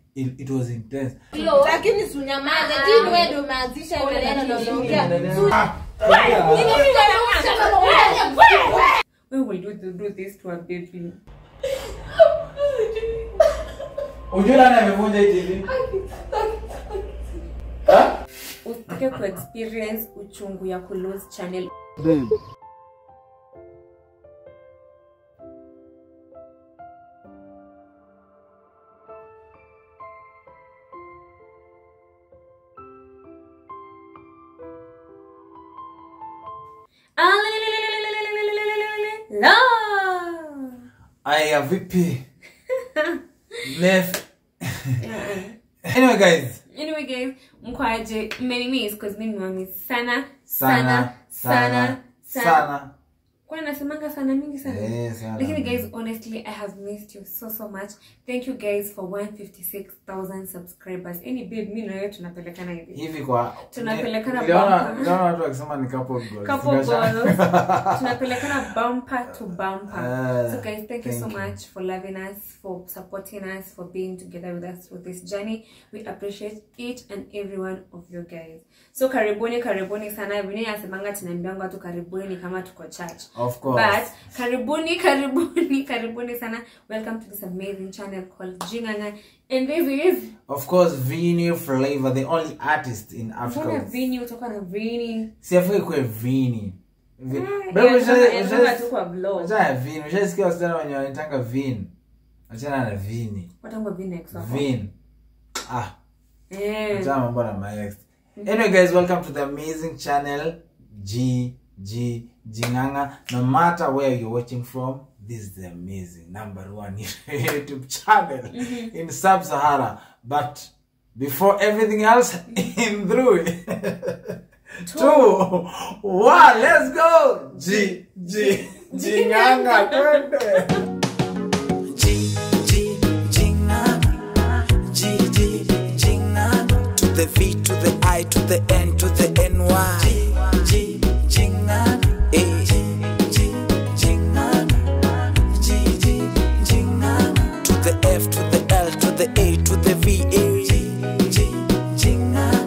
it, it was intense lakini sunyamaze tini wewe ndio umeanzisha maneno na unaongea When will you do do this to a baby? ujue nani amevunja hii tv Ha? Usitake ku experience uchungu ya ku lose channel. La. aya vipi left anyway guys Anyway guys, mkwaje mmenimis cause mimi nimewamiss sana sana sana sana Kwa nasemanga sana mingi sana. Eh, sana. Lakini guys, honestly, I have missed you so so much. Thank you guys for 156,000 subscribers. Any babe, mimi na wewe tunapelekana hivi. hivi kwa Tunapelekana niliona bumper. niliona watu wakisema ni couple goals. Couple Nikasha- goals. tunapelekana bumper to bumper. Ah, so guys, thank you so thank you. much for loving us, for supporting us, for being together with us through this journey. We appreciate each and every one of you guys. So karibuni karibuni sana. Vini nasemanga tunaambianga watu karibuni ni kama tuko church. Of course. But karibuni karibuni karibuni sana. Welcome to this amazing channel called Jinganga. And this is of course Vini Flavor the only artist in Mbona Africa Vini utoka na Vini? siafai kuwe Vini Vi- Mm, Babe, yeah, usha- yeah, usha- yeah, tu kwa vlog. Achana na Vini ushasikia wasichana wenye wanitanga Vin achana na Vini Watangwa Vini ex wako. Vin ah Eh. achana mambo na my ex anyway guys welcome to the amazing channel G G Jinganga no matter where you're watching from this is the amazing number one YouTube channel in Sub-Sahara but before everything else in through two one let's go G G Jinganga twende G G Jingana G G Jingana to the V to the I to the N to the N Y G G Jingana A G G Jingana G G Jingana to the F to the L to the A to the V A G G Jingana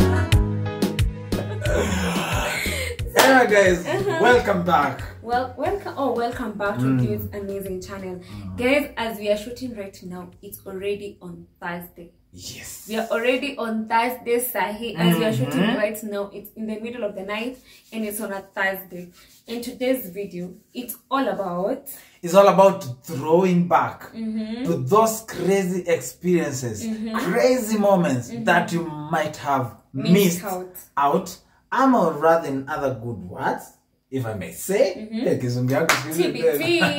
anyway guys welcome back Well, welcome. Oh, welcome back to this amazing channel, guys. As we are shooting right now, it's already on Thursday. yes We are already on Thursday, Sahi. As we are shooting right now, it's in the middle of the night and it's on a Thursday. In today's video, it's all about It's all about throwing back to those crazy experiences, crazy moments that you might have Missed missed, out. out. I'm or rather in other good words, if I may say. Eh, kizungu yangu siku hizi tena.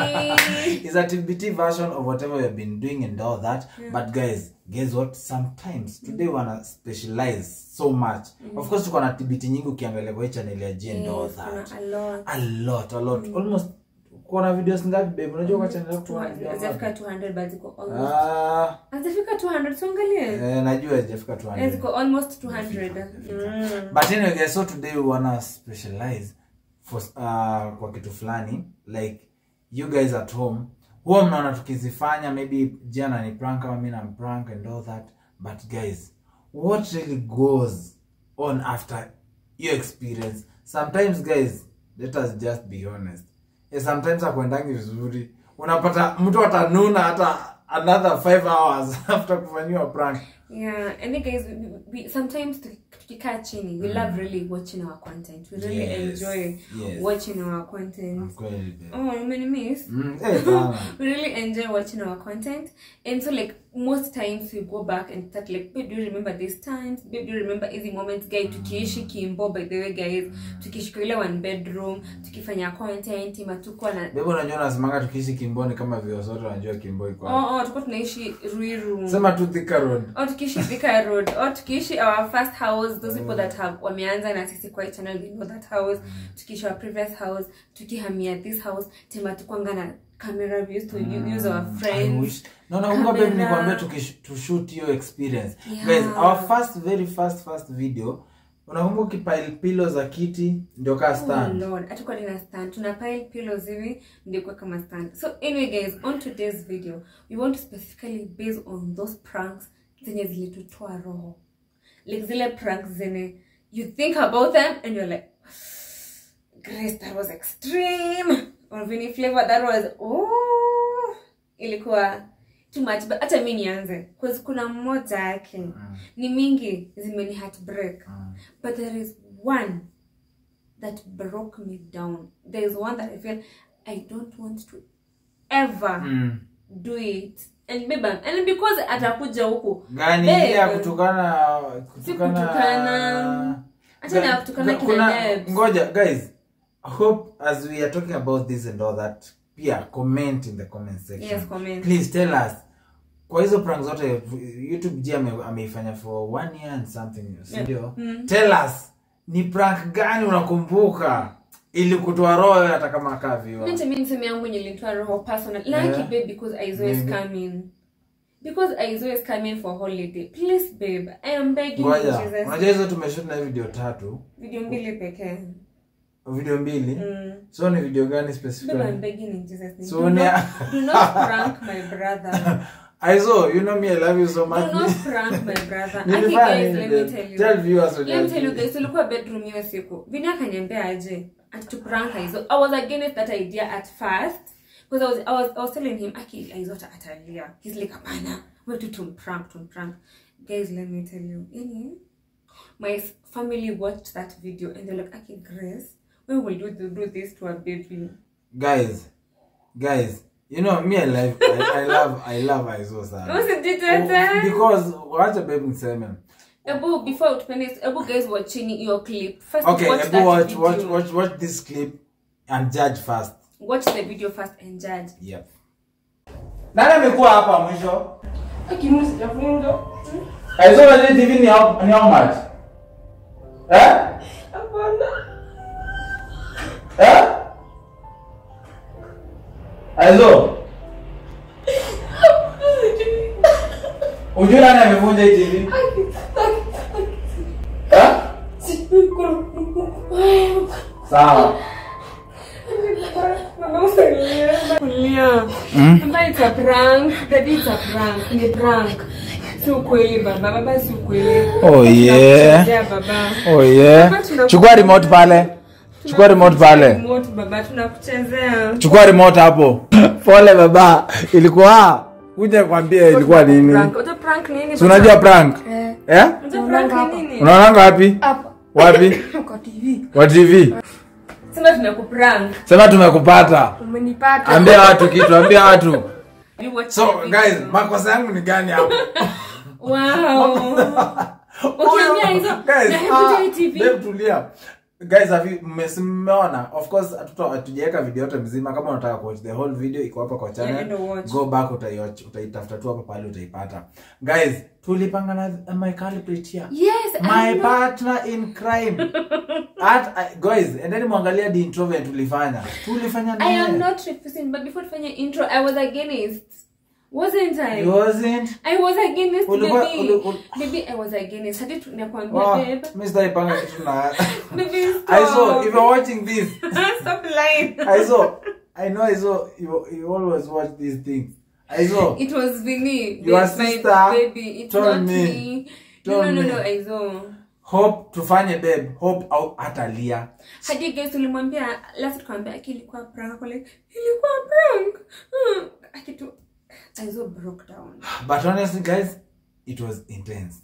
TBT. It's a TBT version of whatever we've been doing and all that. But guys, guess what? Sometimes today wanna specialize so much. Of course, tuko na TBT nyingi ukiangalia kwa hii channel ya G and all Yes, that. kuna a lot. A lot, a lot. Almost kuna videos ngapi babe? Unajua kwa channel yako kuna video Hazijafika ngapi? 200 but ziko almost. Ah, Hazijafika 200, tuangalie. eh, najua haijafika Eh, 200. Ziko almost 200. Mm. but anyway guys so today we wanna specialize for uh, kwa kitu fulani like you guys at home huwa mnaona tukizifanya maybe jana ni prank kama mi nam prank and all that but guys what really goes on after your experience sometimes guys let us just be honest yeah, sometimes akwendangi vizuri unapata mtu atanuna hata another five hours after kufanyiwa prank Yeah, and then guys, we, we sometimes tuki- tukikaa chini, we love really watching our content. We really Yes, enjoy yes. watching our content. Kweli, babe. Oh, you many miss? Mm, eh, sana. we really enjoy watching our content, and so like most times we go back and start like, babe, do you remember these times? Babe, do you remember easy moments? Guys, tukiishi kimbo by the way, guys, tukiishi kwa ile one bedroom, tukifanya content, matuko na Bebo unajua nasemanga tukiishi kimboni kama vile sote wanajua kimbo iko. wapi. Oh, oh, tulikuwa tunaishi Ruiru. Sema tu Thika Road. or tukiishi Thika Road or tukiishi our first house those people that have wameanza na sisi kwa hii channel they know that house tukiishi our previous house tukihamia this house tema tukwanga na camera we used to u- use our I friends wish. No, nakumbuka babe Camera. nikwambia tukish- to shoot hiyo experience. Yeah. Guys, our first very first first video unakumbuka ukipile pillow za kiti ndio kaa Oh stand. Lord, hatukuwa tuna stand tuna pile pillows hivi ndio kwa kama stand so anyway guys on today's video we want to specifically base on those pranks zenye zilitutoa roho like zile prank zenye you think about them and you're like grace that was extreme or Vinny flavor that was oh ilikuwa too much but hata mi nianze cause kuna mmoja yake ni mingi zimeni heartbreak but there is one that broke me down there is one that i feel i don't want to ever Mm. do it and babe, and because atakuja huku gani Babe, ile ya kutukana si kutukana. Acha na kutukana Ga- kina kuna- Debs. ngoja guys hope as we are talking about this and all that pia comment in the comment section Yes, comment. please tell us kwa hizo prank zote youtube ji ame- ameifanya for one year and something sindio tell us ni prank gani unakumbuka ili kutoa roho hata kama kaviwa Mimi mimi niseme yangu yenye ilinitoa roho personal like Yeah. babe because I always Maybe. come in because I always come in for holiday please babe I am begging you ngoja Jesus unajua hizo tumeshut na video tatu video mbili pekee video mbili mm. so ni video gani babe I'm specifically begging in Jesus name So do, ni- not, do not prank my brother aizo you know me i love you so much do not prank my brother Aki Nilifanya guys nini let me then? tell you Tell viewers what let me you tell you did. guys tulikuwa bedroom hiyo siku vini akaniambia aje atuprank hizo i was against that idea at first because I was, I was, I was telling him aki aizota atalia he's like hapana wetu tumprank tumprank guys let me tell you yani my s- family watched that video and they're like aki grace when will you do, do this to a baby guys guys you know me i love i, I love i love aizo sana usijitete because wacha babe niseme ebu before utupende ebu guys watchini your clip first okay watch ebu that watch, video. watch watch watch this clip and judge first watch the video first and judge yep nani amekuwa hapa mwisho aizo unajua tv ni how, ni how much eh eh aizo ujui nani amevunja hii tv eh sawa Baba, it's a prank. Daddy, it's a prank. Ni prank. Si ukweli baba, baba si ukweli. Oh, yeah. Tunakuchezea baba. oh yeah Baba, tunaku- chukua remote pale chukua remote pale Remote baba, tunakuchezea. chukua remote hapo pole baba ilikuwa kuja kwambia ilikuwa nini Prank. Uta prank nini? si unajua prank eh Uta prank nini? unaonanga wapi wapi Kwa TV. wa tv Sema tunakuprank. sema tumekupata Umenipata. ambia watu kitu ambia watu You watch so the video. guys makosa yangu ni gani hapo Wow. Ukiambia hizo, Guys, na hebu ah, tell TV. babe, tulia guys have you mme- mmeona of course hatuta- hatujaweka video yote mzima kama unataka kuwatch the whole video iko hapa kwa Yeah, channel endo watch. go back utaiwatch utaitafuta tu hapa pale utaipata guys tulipanga na my culprit here Yes, my I know. partner in crime at I- guys endeni mwangalia the intro venye tulifanya tulifanya I am naye. not refusing, but before tufanye intro, I was against. Wasn't I? You wasn't I was against Ulikuwa- baby. uli- uli- Baby, I was against. Hadi tunakwambia Wow, babe. mi sitaipanga kitu na Baby, stop. I saw if you're watching this stop lying. I saw I know I saw you you always watch these things I saw It was Vinny. Your my sister baby. It's told not me. me. Told no, no, no, me. no, I saw. hope tufanye babe hope au atalia Hadi guys ulimwambia last tukamwambia aki ilikuwa prank ako like ilikuwa prank. Hmm. Akitu I saw broke down. but honestly guys it was intense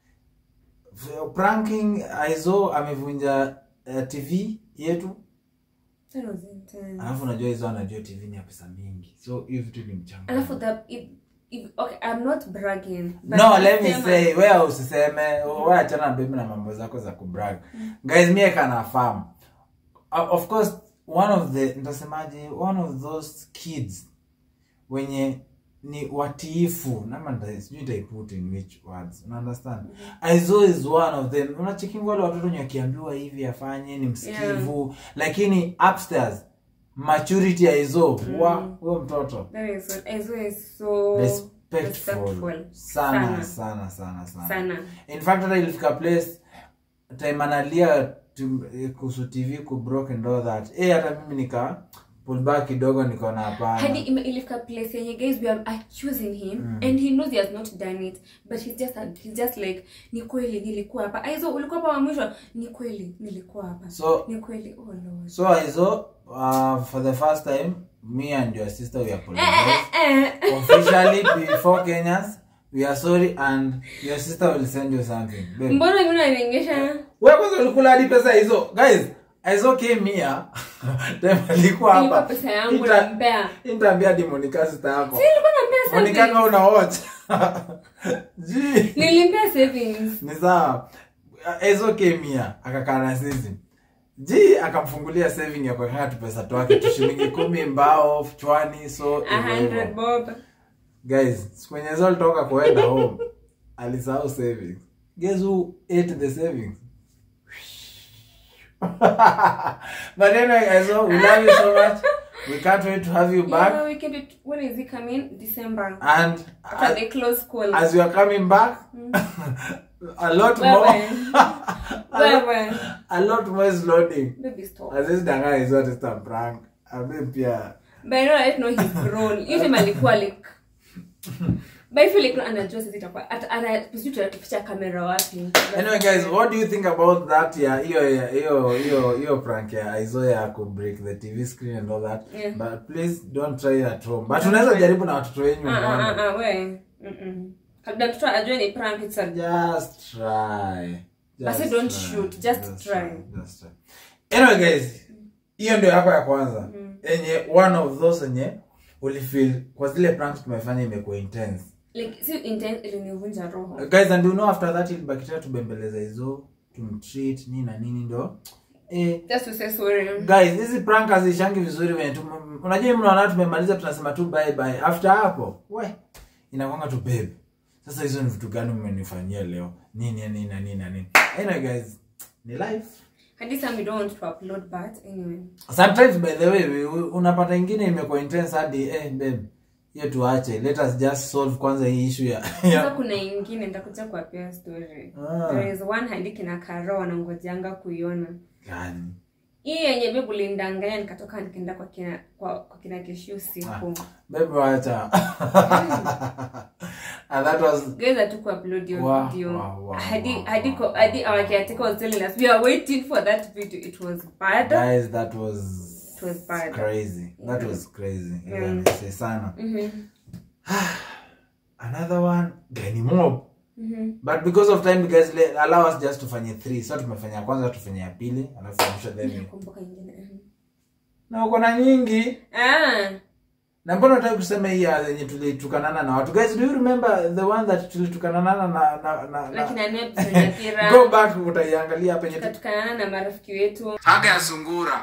For pranking aizo amevunja uh, tv yetu That was intense. alafu unajua hizo anajua tv ni ya pesa mingi so hiyo vitu ni mchanga Alafu the if, if, okay, I'm not bragging. but no let me nasema- say wewe usiseme wewe achana na baby na mambo zako za kubrag guys mie kana farm uh, of course one of the nitasemaje one of those kids wenye ni watiifu nama nita- sijui nitaiput in which words una understand aizo is one of them unachekinga wale watoto wenye wakiambiwa hivi afanye ni msikivu lakini upstairs maturity aizo wa huyo mtoto That is what I saw is so respectful, respectful. sana Sana. sana sana sana Sana. in fact hata ilifika place time analia tu- eh, kuhusu tv ku broke and all that eh hata mimi nika pull back kidogo nikaona hadi hapana ime- ilifika place yenye guys we are accusing him and he knows he has not done it but he's just he's just like ni kweli nilikuwa hapa aizo ulikuwa hapa wa mwisho ni kweli nilikuwa hapa so ni kweli oh lord so aizo uh, for the first time me and your sister we apologize eh, officially before kenyans we are sorry and your sister will send you something Babe. mbona mimi unaniingisha wewe kwanza ulikula hadi pesa hizo guys aizo came here time alikuwa ilikuwa hapa pesa yangu Ita- nampea nitaambia hadi monica sister yako nilikuwa nampea monica savings kama una watch Gee. nilimpea savings ni sawa ezo kemia akakaa na sisi ji akamfungulia saving ya kuwekanga tu pesa twake tu shilingi kumi mbao chwani so a hivyo hundred hivyo. bob guys siku yenye zo alitoka kuenda home alisahau savings guess who ate the savings but anyway guys so we love you so much we can't wait to have you back yeah, we can do when is it coming december and after as, the close call as you are coming back a lot Wewe. more wewe a lot more is loading baby stop azizidanganya hizo testa prank abe pia but I know I know he's grown hiyo time alikuwa like but I feel like anajua sisi itakuwa ata ana sisi tutatuficha kamera wapi anyway guys what do you think about that ya hiyo ya- hiyo hiyo hiyo prank ya aizo ya ku break the tv screen and all that Yeah. but please don't try it at home but unaweza jaribu na watoto wenyu ah ah muone. ah we mm kabla mtoto ajue ni prank it's a just try Basi Just don't try. shoot, just try. just try anyway guys hiyo ndio yako ya kwanza enye one of those enye ulifeel kwa zile pranks tumefanya imekuwa intense like si intense ilinivunja roho guys and you know after that ilibaki tena tubembeleza hizo tumtreat nini na nini ndo eh, just to say sorry guys hizi prank hazishangi vizuri venye tu unajua mnaona tumemaliza tunasema tu bye bye after hapo we inakwanga tu babe sasa hizo ni vitu gani mmenifanyia leo nini nini na nini na nini anyway guys ni life hadi some we don't want to upload but anyway sometimes by the way we- we- unapata ingine imekuwa intense hadi eh babe hiyo tuache let us just solve kwanza hii issue ya, sasa ya kuna ingine nitakuja kuwapea story Ah. there is one hadi kina karo wanangojanga kuiona gani hii yenye bebu lindanganya nikatoka nikaenda kwa kina kwa, kwa kina keshu usiku babe wacha and that was guys hatuku upload your Wow, video wow, wow, hadi wow, hadi wow, ko- hadi our caretaker was telling us we are waiting for that video it was bad guys that was It was bad. crazy that was crazy Yeah. yeah. say sana Mhm. another one gani mob Mhm. but because of time guys let, allow us just tufanye three so tumefanya ya kwanza tufanye ya pili alafu ya mwisho then Kumbuka ingine mhm. na uko na nyingi ah na mbona unataka kusema hii ya yenye tulitukanana na watu guys do you remember the one that tulitukanana na na na, na, na na kina Neb Nyakira go back utaiangalia penye tu- tukatukanana na marafiki wetu haga ya sungura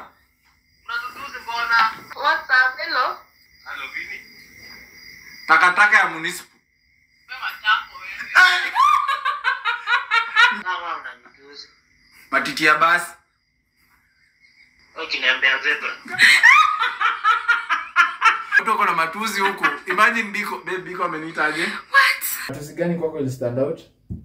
takataka ya municipal matiti ya basi ukiniambia zebra Watu wako na matuzi huku imagine biko babe biko ameniitaje matuzi gani kwako ili stand out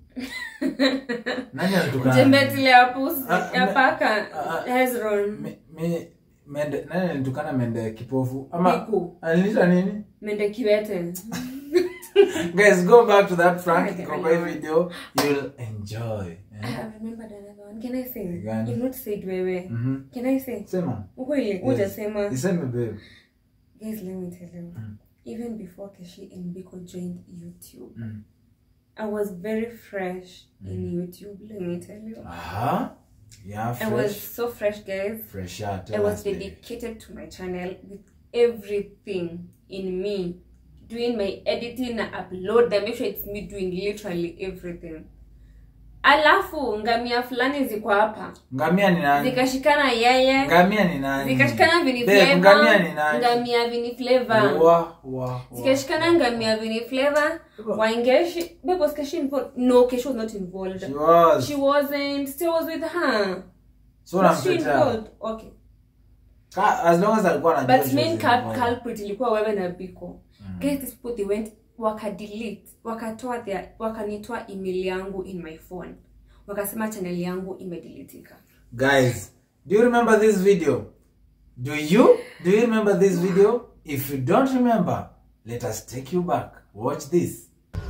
nani alitukana jembetile ya pusi Ah, ya me- paka ah, Hezron mi mi- mende nani alitukana mende kipofu ama Biku. aliniita nini mende kiwete guys go back to that prank Okay, iko kwa hii I know. video you'll enjoy I eh? have remembered another one. Can I say? Gani? You've not said wewe. Mhm. Can I say? sema Ukweli, Yes. hujasema. iseme babe Guys, let me tell you. Even before Keshi and Biko joined YouTube, Mm. I was very fresh in YouTube, let me tell you. aha yeah I was fresh so fresh, guys. fresh yeah, I tell was us, babe. dedicated to my channel with everything in me. Doing my editing and upload them, make sure it's me doing literally everything. Alafu ngamia fulani ziko hapa ngamia ni nani zikashikana yeye ngamia ni nani zikashikana vini Babe, flavor ngamia ni nani ngamia vini flavor wa wa wa zikashikana ngamia vini flavor waingeshi babe was Keshi involved no Keshi was not involved she was she wasn't still was with her so was she namtetea involved okay Ka- as long as alikuwa anajua but she main was cul- involved. culprit ilikuwa wewe na biko guys these people they went wakadelete wakatoa their wakanitoa email yangu in my phone wakasema channel yangu imedeletika guys do you remember this video do you do you remember this video if you don't remember let us take you back watch this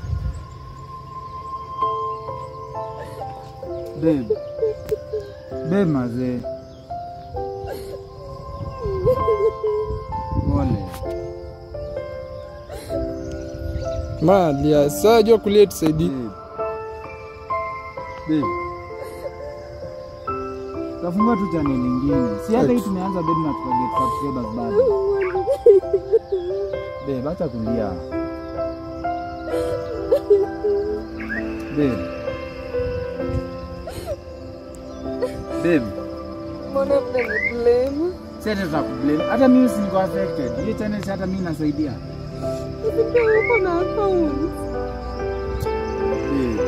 Babe. Babe mazee. Pole. malia saa jua kulia tusaidie Babe. Babe. Tafungua tu channel nyingine. Si hata hii tumeanza babe na tukaget subscribers bado. Babe, acha kulia. Babe. Babe. mbona mnaniblame Si hata tutakublame. Hata mimi si niko affected. Hiyo channel si hata mimi nasaidia. ndio uko na account Babe.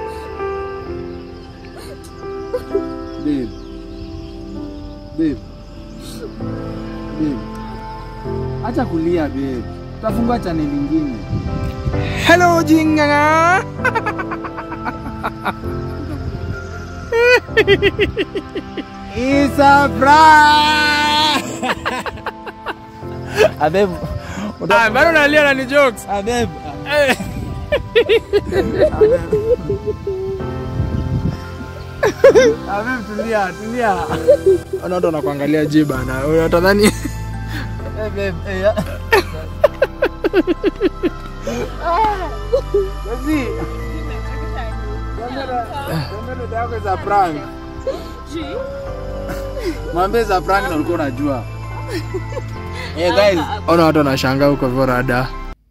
Babe. Babe. Babe. Acha kulia babe. Tutafungua channel nyingine. hello jinganga It's a prank. Abeb. Ah, bado nalia na ni jokes Abeb. Eh. Abeb tulia, tulia. Ona watu wanakuangalia je bana utadhani Eh babe, eh. ya. Basi. Mwambie dada yako za prank. Mwambie za prank na ulikuwa unajua. Eh guys, ona watu wanashangaa huko hivyo rada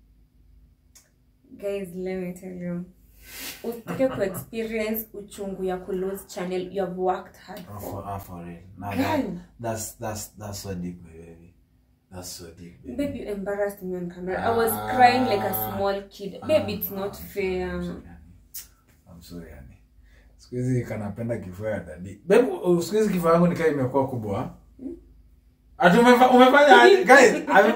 guys let me tell you usitake kuexperience uchungu ya kulose channel you have worked hard Oh, for for, ah, for real. Nah, Girl. that, that's that's that's so deep, baby. That's so deep, baby. babe you embarrassed me on camera i was crying like a small kid babe it's not fair I'm sorry, yani. Siku hizi kanapenda kifua ya dadi. Babe, u- siku hizi kifua yangu nikaa imekuwa kubwa. Ati umefa, umefanya aje? guys. ame-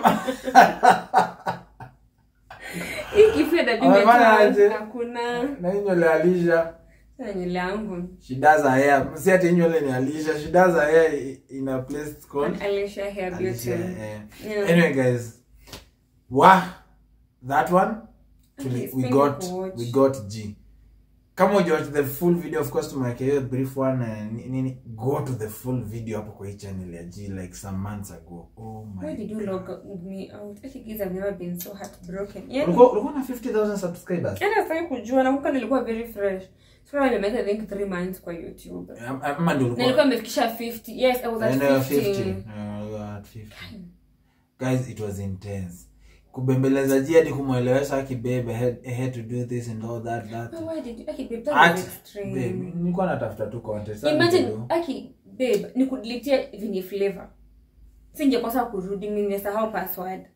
hii kifua dadi Amefanya aje? hakuna Na hii nywele ya Alisha. Sasa nywele yangu Shida za hair. Si ati hii nywele ni Alisha. Shida za hair i- in a place called Alicia hair beauty Alicia. eh. Yeah. Anyway, guys. Wa that one tuli- Okay, we spend got kuwatch. we got G. Kama ujawatch the full video of course tumewekea hiyo brief one eh, ni- nini go to the full video hapo kwa hii channel ya G like some months ago. Oh my. why did you log me out I think guys I've never been so heartbroken yeah Ulikuwa ulikuwa na 50000 subscribers. hata sasa kujua nakumbuka nilikuwa very fresh so nimeweka I think 3 months kwa YouTube Am- Ama ndio na nilikuwa ulikuwa nimefikisha 50 yes I was at And you were 50 50. Uh, you were at 50. Guys, it was intense. Kubembeleza G hadi kumwelewesha aki babe I had, I had to do this and all that that. But why did you okay babe that At, was babe, extreme nilikuwa natafuta tu content. Sasa imagine ndio. aki babe nikudilitia venye flavor singekosa kurudi mimi nimesahau password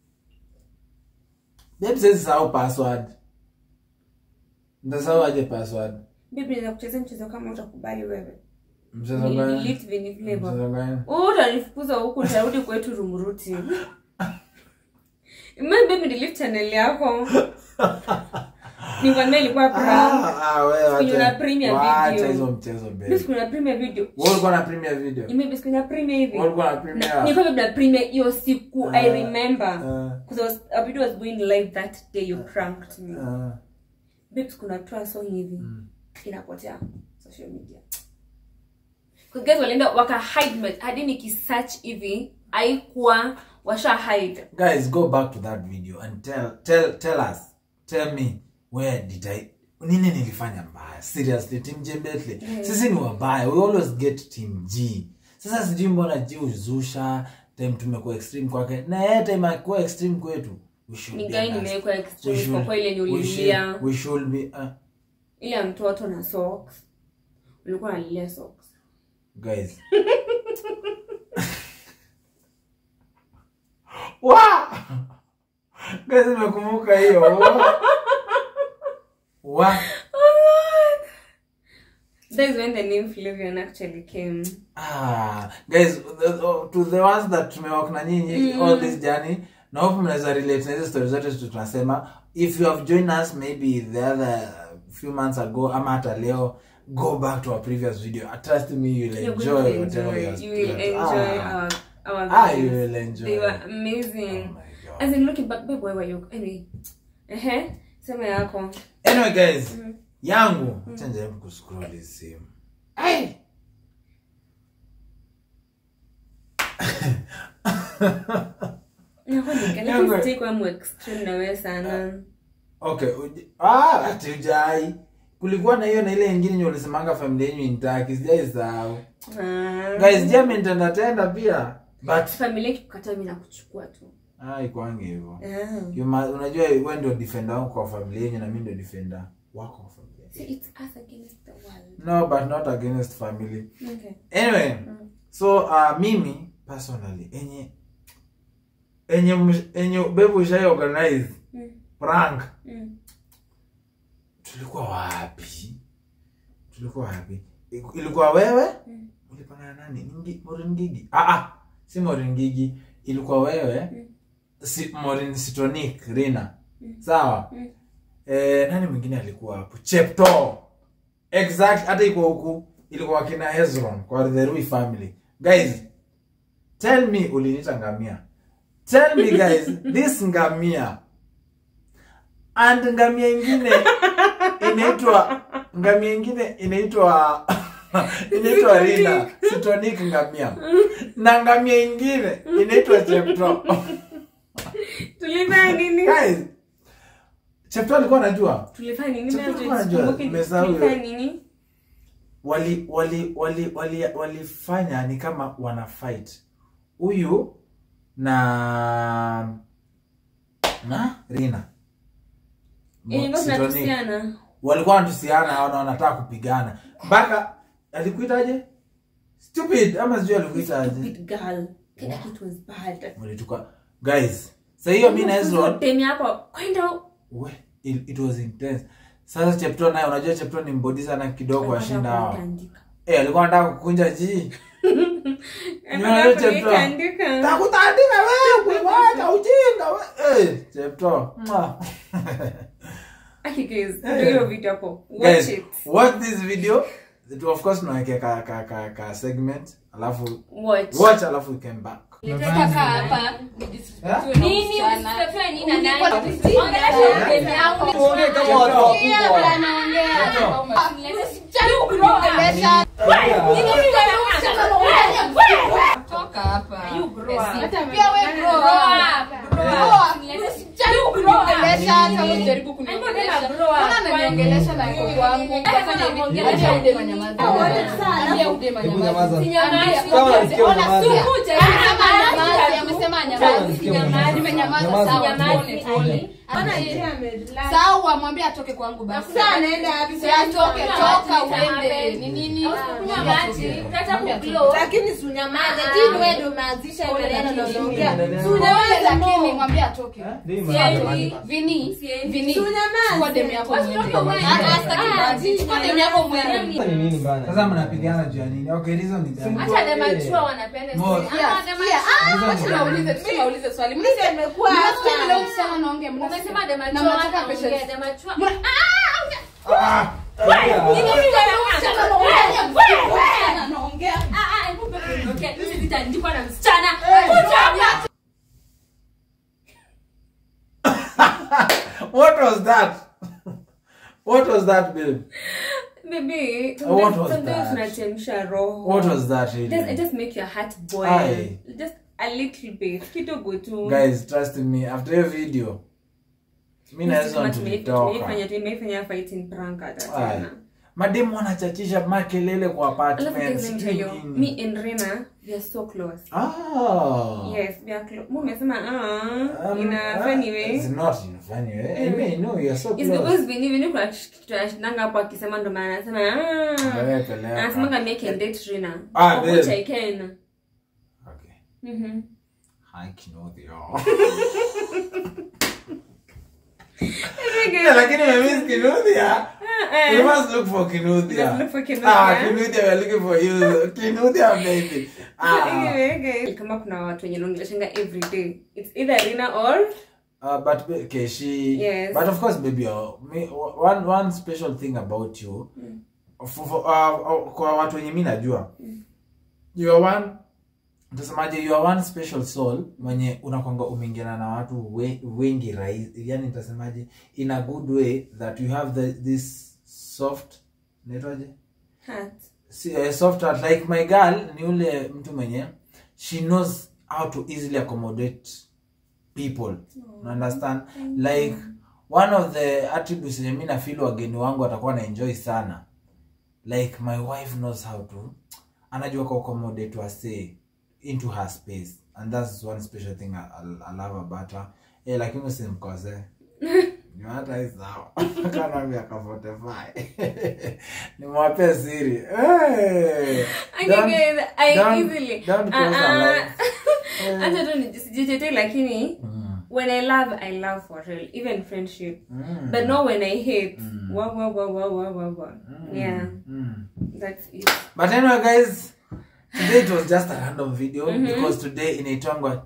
Babe says sahau password. Ndasahau aje password? babe naweza kucheza mchezo kama utakubali wewe Mchezo gani? nilidelete venye flavor Mchezo gani? Wewe utanifukuza huku nitarudi kwetu rumruti Imagine baby delete channel yako nikwambia ilikuwa prank Ah, ah, wewe Siku wacha- una premiere wacha video. hizo mchezo babe. Mimi siku na premiere video Wewe ulikuwa na premiere video? Maybe siku na premiere hivi Wewe ulikuwa na Na- premiere? nilikuwa babe na premiere hiyo siku I Ah, remember ah. because I was a video was going live that day you pranked me Ah. babe siku na toa song hivi inapotea social media Because guys walienda waka hide my- hadi nikisearch hivi haikuwa washa hide guys go back to that video and tell tell tell us tell me where did i nini nilifanya mbaya seriously team j Bentley sisi ni wabaya we always get team g sasa sijui mbona g uzusha time tumekuwa extreme kwake na yeye time akuwa extreme kwetu we should ni be gani underst- nimewekwa we extreme should- kwa kwa ile we should- nyulilia we should be uh, ile ya mtoto na socks ulikuwa nalilia socks guys wa guys nimekumbuka hiyo wa wa that is when the name Flavian actually came ah guys the, the, to the ones that tumewalk na nyinyi all this journey na hope mnaweza relate na hizo stories zote tu tunasema if you have joined us maybe the other few months ago ama hata leo go back to our previous video trust me you'll You're going enjoy to whatever enjoy. you have You will experienced. enjoy Ah, our our Ah, you videos. will enjoy. They were amazing. Oh my God. As in looking back, babe, where were you? Anyway. Ehe. Sema yako. Anyway guys, yangu acha nijaribu kuscroll hii simu. Hey! Nakwambia, Yangu- lakini sitaki kuwa mu extreme na wewe sana. Okay, uji- ah, ati ujai. Kulikuwa na hiyo na ile ingine yenye ulisemanga familia yenu intaki, sijai sahau. Ah. Guys, je, mnitenda tenda pia? But Familia ikikukataa mimi nakuchukua tu. ah, ikwangi hivyo. Ah. You ma- Unajua wewe ndio defender wako kwa familia yenu na mimi ndio defender wako kwa familia. See, it's us against the world. No, but not against family. Okay. Anyway, so uh, mimi personally enye enye msh- enye bebu ushai organize Mm. prank Mm. tulikuwa wapi tulikuwa wapi Iku- ilikuwa wewe Mm. ulipanga na nani Ningi- Maureen Ngigi ah ah si Maureen Ngigi ilikuwa wewe Mm. si Maureen Sitonic Rina sawa Mm. eh, nani mwingine alikuwa hapo Chepto exact hata iko huku ilikuwa kina Hezron kwa the Rui family guys tell me uliniita ngamia tell me guys this ngamia and ngamia ingine inaitwa ngamia ingine inaitwa inaitwa Rina Sitonic ngamia na ngamia ingine inaitwa Chepto Tulifanya nini? guys Chepto alikuwa anajua Tulifanya nini? Chakula Mimi kwa najua, sikumbuki nimesahau hiyo. tulifanya nini? wali wali wali wali walifanya ni kama wana fight huyu na na Rina Ilikuwa Sitoni. tunatusiana. walikuwa wanatusiana na wanataka kupigana mpaka alikuitaje stupid ama sijui alikuitaje Stupid girl. Kila kitu was bad. mlituka guys sa hiyo mi na Hezron Demi hapo kwenda we it, it was intense sasa Chepto naye unajua Chepto ni mbodi sana kidogo washinda hawa Kuandika. eh alikuwa anataka kukunja ji Anataka Chepto. kuandika. takutandika wewe wacha ujinga we eh Chepto Mwah. Aki guys, ndio hiyo video hapo. Watch guys it. watch this video It- of course tunawekea ka, ka, ka, ka segment alafu Watch. watch alafu we came back Nataka hapa Eh? nini usitafute nini na nani ongelesha demu yangu Tuongee kama watu wakubwa. anaongea toka hapa pia we grow up. Grow up. Ongelesha hata usijaribu kuniongelesha. Mbona unaniongelesha na niko kwangu? Acha ude manyamaza. Ambia ude Hebu manyamaza. nyamaza. Sinyamazi. Kama nasikia Ona, unyamaze. sikuje. Amesema nyamazi, amesema nyamazi. Nyamazi. Nimenyamaza, Nyamaza. sawa, Nyamazi. tuone, tuone. Sawa, mwambie atoke kwangu basi. Si atoke, toka uende. Ni nini? lakini sunyamaze tini wewe ndio umeanzisha hiyo maneno na unaongea Unaona lakini mwambie atoke. Siendi. Vini, Vini. Sunyamaze. Chukua demu yako mwende. Ah, sitaki basi. Chukua demu yako mwende. Ni nini bana? sasa mnapigana juu ya nini okay hizo ni gani Hata demu achua wanapenda Mo- story. Ah, demu achua. Ah, wacha naulize, tu naulize swali. Mnasikia imekuwa mnasikia hapa. vile msichana anaongea? Mnasikia? Umesema demu Na achua mnataka anaongea, patience. demu achua- Mna- Ah! Nini vile msichana anaongea? Wewe, msichana anaongea. Ah, ah, hebu pepe, okay, hizi zitaandikwa na msichana. what was that what was that babe Baby, Uh, what sometimes was sometimes that? unachemsha roho. what was that It just, it really just make your heart boil. Aye. Just a little bit. Kidogo tu. guys trust me after hiyo video mi naweza tulitoka Tumeifanya tumeifanya fighting prank hata Aye. tena. mademu wanachachisha makelele kwa Alafu guys, apartment let me sijui tell you, nini. me and Rena, we are so close. Ah. Yes, we are close. Mu umesema ah, Um, in a ah, funny way. It's not in a funny way. I mean, no, you're so It's close. because Vini Vini kuna kitu anashindanga hapo akisema ndo maana anasema ah. Wewe peleka. Anasema kama I can date Rena. Ah, Of which babe. I can. Okay. Mhm. Hi, Kinodhia. Yeah, lakini umemiss Kinudhia. We must look for Kinudhia. Let's look for Kinudhia. Ah, Kinudhia, we're looking for you. Kinudhia, baby. Ah. Anyway, guys, kama kuna watu wenye naongeleshanga every day it's either Rina or Uh, but ba- okay, she. Yes. But of course, baby, uh, me, one one special thing about you, for, for, uh, uh, kwa watu wenye mi najua, you are one Utasemaje you are one special soul mwenye unakwanga umeingiana na watu we, wengi rahisi yani nitasemaje in a good way that you have the, this soft naitwaje Heart. si, uh, soft heart like my girl ni ule mtu mwenye she knows how to easily accommodate people you understand like one of the attributes yenye mi nafeel wageni wangu watakuwa na enjoy sana like my wife knows how to anajua ku accommodate wase into her space and that's one special thing I, I, I love about her eh lakini usimkose ni hata hii sawa kana miaka 45 nimwapee siri hey, Okay, don't- guys, I don't- easily- don't cross Ah, her ah. line. Eh. Acha tu nisijitete lakini Mm, when I love, I love for real, even friendship. mm, But not when I hate. Mm. Wah, wah, wah, wah, wah, wah, wah. mm, Yeah, mm. that's it. but anyway guys today it was just a random video because today inaitwangwa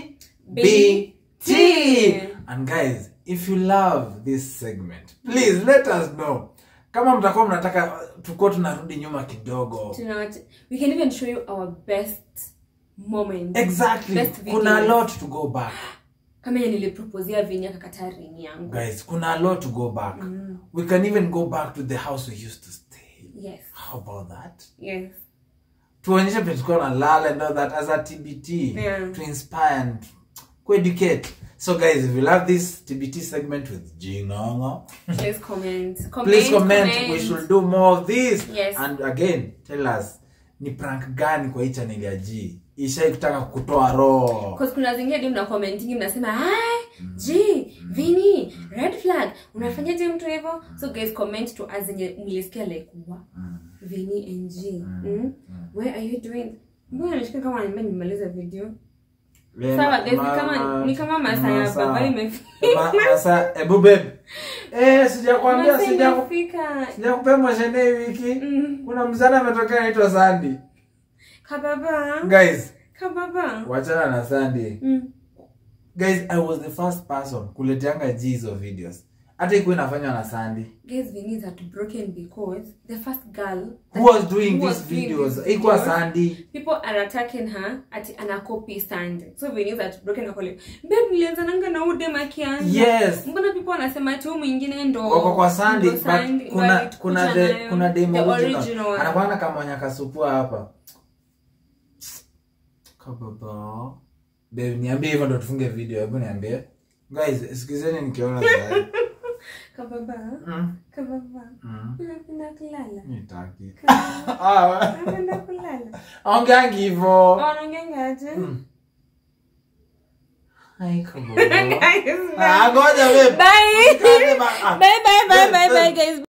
tbt and guys if you love this segment please let us know kama mtakuwa mnataka tukuwa tunarudi nyuma kidogo Do you know what? We can even show you our best moment. exactly Best kuna a videos. lot to go back Kama yenye nilipropozia Vinny akakataa ring yangu. guys kuna a lot to go back we can even go back to the house we used to stay Yes, how about that yes. tuonyeshe pe tulikuwa na lala and all that as a tbt Yeah. to inspire and educate so guys if you love this tbt segment with jingongo Please comment. Comment. please comment, we should do more of this Yes. and again tell us ni prank gani kwa hii channel ya g ishai kutaka kutoa roho Because kuna zingine hadi mna commentingi mnasema hi g vini red flag unafanyaje mtu hivyo so guys comment to us zenye mlisikia like wa vini and g mm. where are you doing mbona nilisikia kama niambia nimaliza video Eh, sawa ma- guys ni ma- kama ni kama masaa ya masaa- baba imefika ma- masaa ebu babe eh sijakwambia Masaa sija imefika sijakupea moshene hii wiki Mm. kuna mzana ametokea anaitwa Sandy kababa guys kababa wachana na Sandy mm. guys i was the first person kuleteanga g hizo videos hata ikuwa inafanywa na Sandy guys vini is heartbroken because the first girl who was doing who these was doing videos these ikuwa videos. Sandy people are attacking her ati anacopy stand so vini is heartbroken akole babe nilianzananga na udem akianza yes mbona people wanasema ati huyu mwingine ndo wako kwa Sandy ndo but Sandy, ndo kuna alikuja kuna the nayo. kuna demo The original original. anakuwa kama nyakasupua hapa kababa babe niambie hivyo ndo tufunge video hebu niambie guys sikizeni nikiona sasa kababa mm. kababa mm. unapenda kulala nitaki ah unapenda kulala ongeangi hivyo wanaongeangaje Ai, kababa. Ah, ngoja babe. bye Usikate ba- ah. bye bye bye bye Babe, bye babe. guys